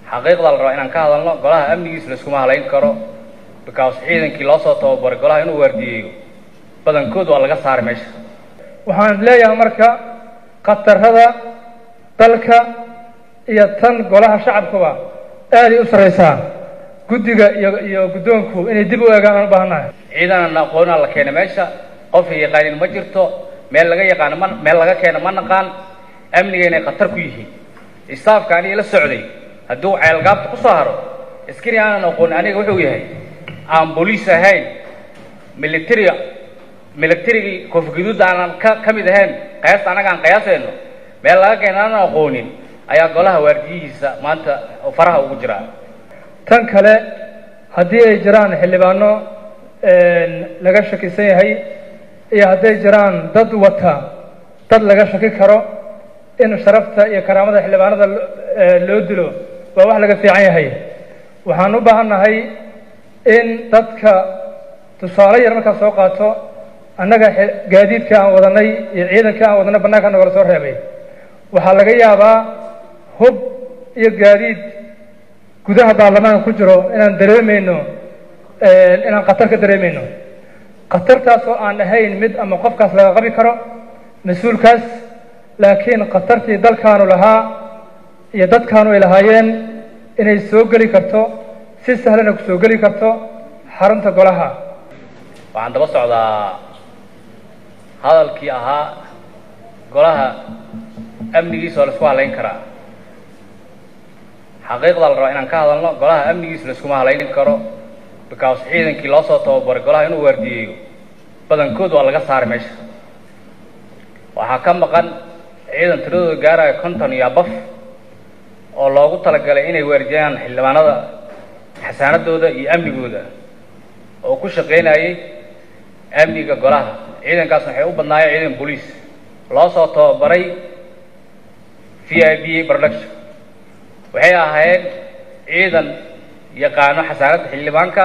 xaqiiqda la rabaa inaan ka hadalno golaha amnigiis laiskuma halayn karo because ciidankii loo soo tababaray golaha inuu waardiyeeyo badankood waa laga saaray meesha waxaan leeyahay marka khatarada dalka iyo tan golaha shacabkuba aaday u sarraysaa guddiga iyo iyo guddoonku inay dib u eegaan aan u baahannahay ciidanan aqoonaa la keena meesha qof yaqaanin ma jirto meel laga yaqaano ma meel laga keeno ma naqaan amniga inay khatar ku yihiin istaafka aniga la socday hadduu ceelgaabta ku soo haro askari aanan aqoon aniga wuxuu yahay aan booliis ahayn militariga militarigii koofgaduudda aanan ka ka mid ahayn qiyaasta annaga aan qiyaasayno meel laga keeno aanan aqoonin ayaa golaha waardiyihiisa maanta faraha ugu jiraa tan kale haddii ay jiraan xildhibaano laga shakisan yahay iyo hadday jiraan dad wata dad laga shaki karo in sharafta iyo karaamada xildhibaanada loo dilo waa wax laga fiican yahay waxaan u baahannahay in dadka tusaale yar markaa soo qaato annaga gaadiidka aan wadanay iyo ciidanka aan wadanay bannaanka nagala soo reebay waxaa laga yaabaa hub iyo gaadiid gudaha baarlamaanka ku jiro inaan dareemayno inaan khatar ka dareemayno khatartaas oo aan ahayn mid ama qofkaas laga qabi karo mas-uulkaas laakiin khatartii dalkaanu lahaa iyo dadkaanu ay lahaayeen inay soo geli karto si sahlana ku soo geli karto xarunta golaha waxaan daba socdaa hadalkii ahaa golaha amnigiisa oo la isku halayn karaa xaqiiqda la rabaa inaan ka hadalno golaha amnigiisa laiskuma halayn karo because ciidankii loo soo tababaray golaha inuu waardiyeeyo badankood waa laga saaray meesha waxaa ka maqan ciidan tiradooda gaaraya konton iyo abaf oo loogu talagalay inay waardiyaan xildhibaanada xasaanadooda iyo amnigooda oo ku shaqaynayay amniga golaha ciidankaasna waxay u badnaayeen ciidan booliis loo soo tababaray v i b production waxay ahaayeen ciidan yaqaano xasaanadda xildhibaanka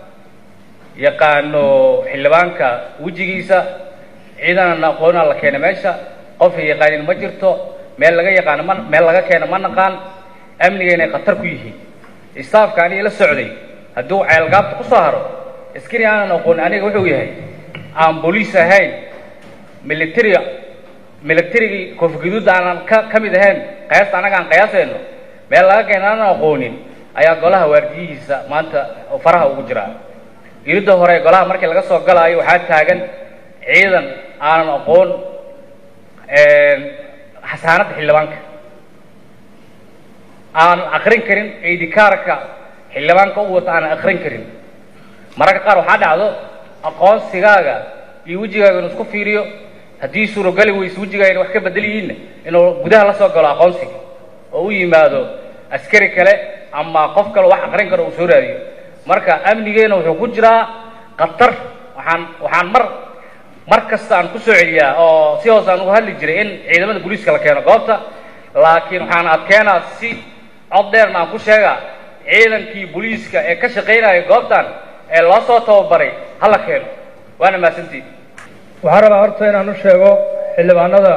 yaqaano xildhibaanka wejigiisa ciidanan aqoonaa la keena meesha qof yaqaanin ma jirto meel laga yaqaano ma meel laga keeno ma naqaan amniga inay khatar ku yihiin istaafka aniga la socday hadduu ceelgaabta ku soo haro askari aanan aqoon aniga wuxuu yahay aan booliis ahayn militariga militarigii koofgaduudda aanan ka ka mid ahayn qiyaasta annaga aan qiyaasayno meel laga keeno aanan aqoonin ayaa golaha waardiyihiisa maanta faraha ugu jiraa iridda hore golaha markii laga soo galaayo waxaa taagan ciidan aanan aqoon xasaanadda xildhibaanka aanan akrin karin idikaarka xildhibaanka u wata aanan akrin karin mararka qaar waxaa dhacdo aqoonsigaaga iyo wejigaaga inuu isku fiiriyo haddii suurogali weyse wejigaaga wax ka bedel yihiinna inuu gudaha la soo galo aqoonsiga oo u yimaado askari kale ama qof kale wax akrin karo uu soo raadiyo marka amnigeena wuxuu ku jiraa khatar waxaan waxaan mar mar kasta aan ku soo celiyaa oo si hoos aan uga hadli jiray in ciidamada booliiska la keeno goobta laakiin waxaan adkeenaa si cod dheerna aan ku sheegaa ciidankii booliiska ee ka shaqaynaya goobtan ee loo soo tababaray ha la keeno waana mahadsantiin waxaan rabaa horta inaan u sheego xildhibaanada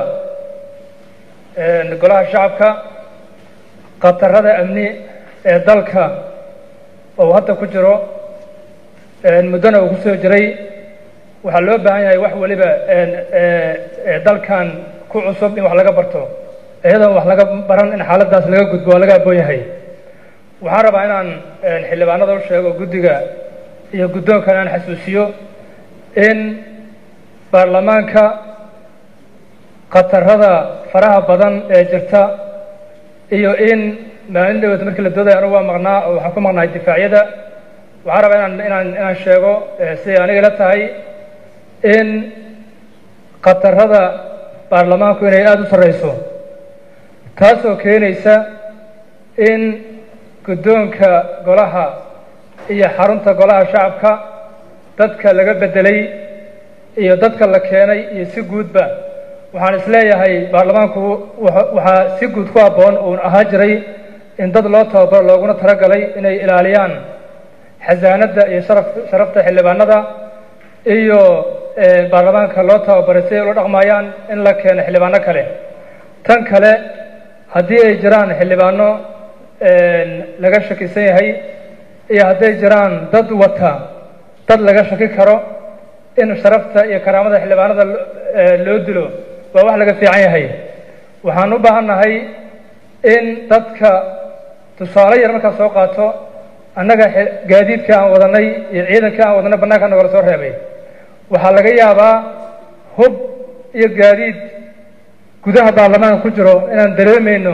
golaha shacabka khatarada amni ee dalka oo hadda ku jiro muddona uu ku soo jiray waxaa loo baahan yahay wax weliba dalkan ku cusub in wax laga barto iyadoon wax laga baran in xaaladdaas laga gudbo waa laga aboon yahay waxaan rabaa inaan xildhibaanada u sheego guddiga iyo guddoonkan aan xasuusiyo in baarlamaanka khatarada faraha badan ee jirta iyo in maalin dhaweed markii la doodaya anugu waa maqnaa oo waxaan ku maqnahay difaacyada waxaan rabaa inaan inaan inaan sheego siday aniga la tahay in khatarada baarlamaanku inay aada u sarreyso taasoo keenaysa in guddoonka golaha iyo xarunta golaha shacabka dadka laga beddelay iyo dadka la keenay iyo si guudba waxaan isleeyahay baarlamaanku waxaa si guud ku habboon uun ahaa jiray in dad loo tababaro looguna talagalay inay ilaaliyaan xasaanadda iyo sharaf sharafta xildhibaanada iyo baarlamaanka loo tababaray si ay ula dhaqmayaan in la keeno xildhibaano kale tan kale haddii ay jiraan xildhibaano laga shakisan yahay iyo hadday jiraan dad wata dad laga shaki karo in sharafta iyo karaamada xildhibaanada loo dilo waa wax laga fiican yahay waxaan u baahannahay in dadka tusaale yar markaa soo qaato annaga gaadiidka aan wadanay iyo ciidanka aan wadanay bannaanka nagala soo reebay waxaa laga yaabaa hub iyo gaadiid gudaha baarlamaanka ku jiro inaan dareemayno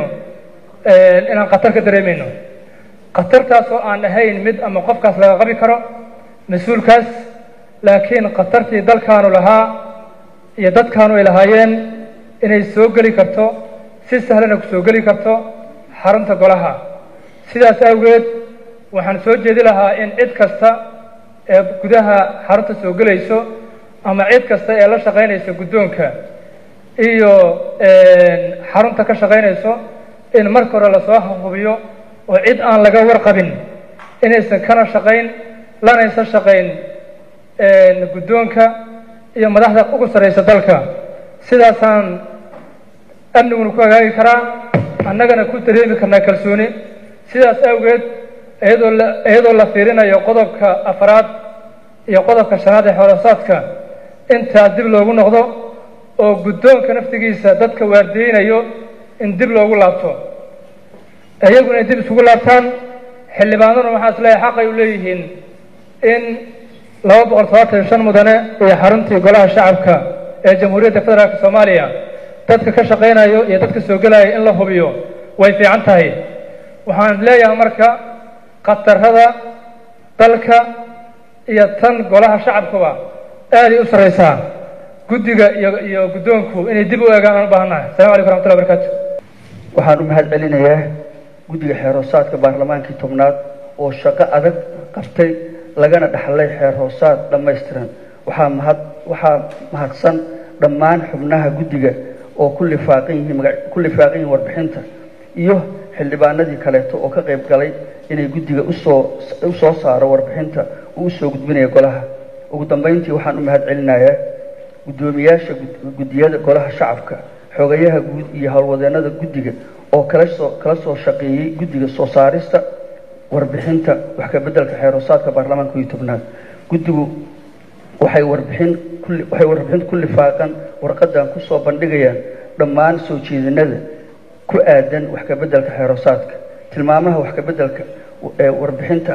inaan khatar ka dareemayno khatartaas oo aan ahayn mid ama qofkaas laga qabi karo mas-uulkaas laakiin khatartii dalkaanu lahaa iyo dadkaanu ay lahaayeen inay soo geli karto si sahlana ku soo geli karto xarunta golaha sidaas awgeed waxaan soo jeedi lahaa in cid kasta ee gudaha xarunta soo gelayso ama cid kasta ee la shaqaynaysa guddoonka iyo xarunta ka shaqaynayso in marka hore lasoo hubiyo oo cid aan laga warqabin inaysan kana shaqayn lanaysan shaqayn guddoonka iyo madaxda ugu sarraysa dalka sidaasaan amniguna ku hagaagi karaa annagana ku dareemi karnaa kalsooni sidaas awgeed iyadoo la iyadoo la fiirinayo qodobka afraad iyo qodobka shanaad ee xoolasaadka intaa dib loogu noqdo oo guddoonka naftigiisa dadka waardiyeynayo in dib loogu laabto iyaguna ay dib isugu laabtaan xildhibaanaduna waxaa is leeyahay xaqay u leeyihiin in laba boqol todobaatan iyo shan mudane iyo xaruntii golaha shacabka ee jamhuuriyadda federaalka soomaaliya dadka ka shaqaynayo iyo dadka soo gelaya in la hubiyo way fiican tahay waxaan leeyahay marka khatarada dalka iyo tan golaha shacabkuba aaday u sarraysaa guddiga iyo iyo guddoonku inay dib u eegaan aan u baahannahay assalamu calaykum raxmatullahi barakaatu waxaan u mahad celinayaa guddiga xeer hoosaadka baarlamaankii tobnaad oo shaqo adag qabtay lagana dhaxlay xeer hoosaad dhammaystiran waxaa mahad waxaa mahadsan dhammaan xubnaha guddiga oo ku lifaaqan yihiin maga ku lifaaqan yihiin warbixinta iyo xildhibaanadii kaleeto oo ka qayb galay inay guddiga usoo u soo saaro warbixinta uu usoo gudbinaya golaha ugu dambayntii waxaan u mahad celinayaa guddoomiyaasha guddiyada golaha shacabka xogayaha guud iyo howlwadeenada guddiga oo kala soo kala soo shaqeeyey guddiga soo saarista warbixinta wax ka beddelka xeer hoosaadka baarlamaanka iyo tobnaad guddigu waxay warbixin kulli waxay warbixinta ku lifaaqan warqadan kusoo bandhigayaan dhammaan soo jeedinada ku aadan wax ka beddelka xeer hoosaadka tilmaamaha wax ka beddelka ee warbixinta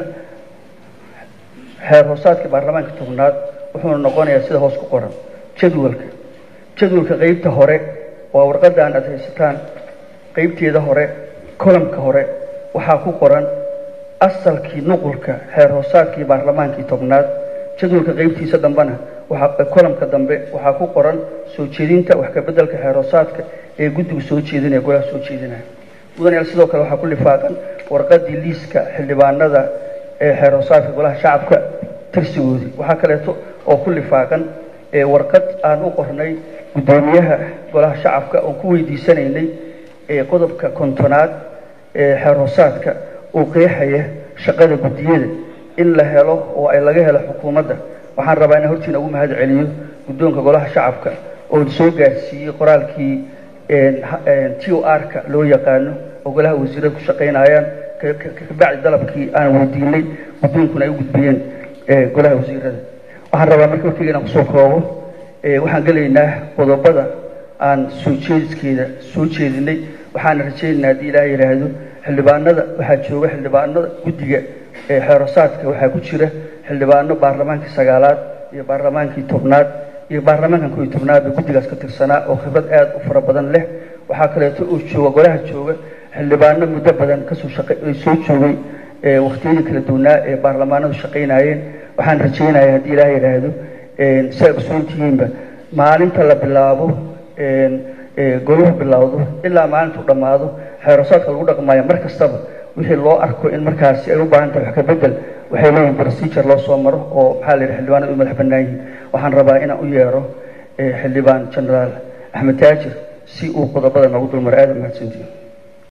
xeer hoosaadka baarlamaanka tobnaad wuxuuna noqonayaa sida hoos ku qoran jadwalka jadwalka qeybta hore waa warqadan aad haysataan qeybteeda hore kolamka hore waxaa ku qoran asalkii nuqulka xeer hoosaadkii baarlamaankii tobnaad jadwalka qeybtiisa dambena waxaa kolamka dambe waxaa ku qoran soo jeedinta wax ka beddelka xeer hoosaadka ee guddigu soo jeedinaya golaha soo jeedinaya mudanayaal sidoo kale waxaa ku lifaaqan warqadii liiska xildhibaanada ee xeer hoosaadka golaha shacabka tirsigoodii waxaa kaleeto oo ku lifaaqan warqad aan u qornay guddoomiyaha golaha shacabka oon ku weydiisanaynay qodobka kontonaad ee xeer hoosaadka uu qeexaya shaqada guddiyada in la helo oo ay laga helo xukuumadda waxaan rabaa inaan hortiina ugu mahad celiyo guddoonka golaha shacabka oo soo gaarsiiyey qoraalkii t o r-ka loo yaqaano oo golaha wasiirada ku shaqaynayaan kabacdi dalabkii aan weydiinay guddoonkuna ay u gudbiyeen golaha wasiirada waxaan rabaa marka warkeyga inaan kusoo koobo waxaan gelaynaa qodobada aan soo jeediskeeda soo jeedinay waxaana rajaynaynaa haddii ilaah yidhaahdo xildhibaanada waxaa jooga xildhibaanada guddiga ee xeerosaadka waxaa ku jira xildhibaano baarlamaankii sagaalaad iyo baarlamaankii tobnaad iyo baarlamaankan koo iyo tobnaadba guddigaas ka tirsanaa oo khibrad aada u fara badan leh waxaa kaleeto oo jooga golaha jooga xildhibaano muddo badan kasoo shaqe soo joogay waktiyadii kala duwanaa ee baarlamaanadu shaqaynayeen waxaan rajaynayaa haddii ilaah yidhaahdo si ay ogsoontihiinba maalinta la bilaabo goluhu bilowdo ilaa maalintuu dhammaado xeerosaadka lagu dhaqmaayo mar kastaba wixii loo arko in markaasi ay u baahan tahay wax ka bedel waxay leeyihin procedure loo soo maro oo maxaa la yidhi xildhibaanadu u madax bannaan yihiin waxaan rabaa inaan u yeero xildhibaan generaal axmed taajir si uu qodobada noogu dulmaro aada u mahadsantihin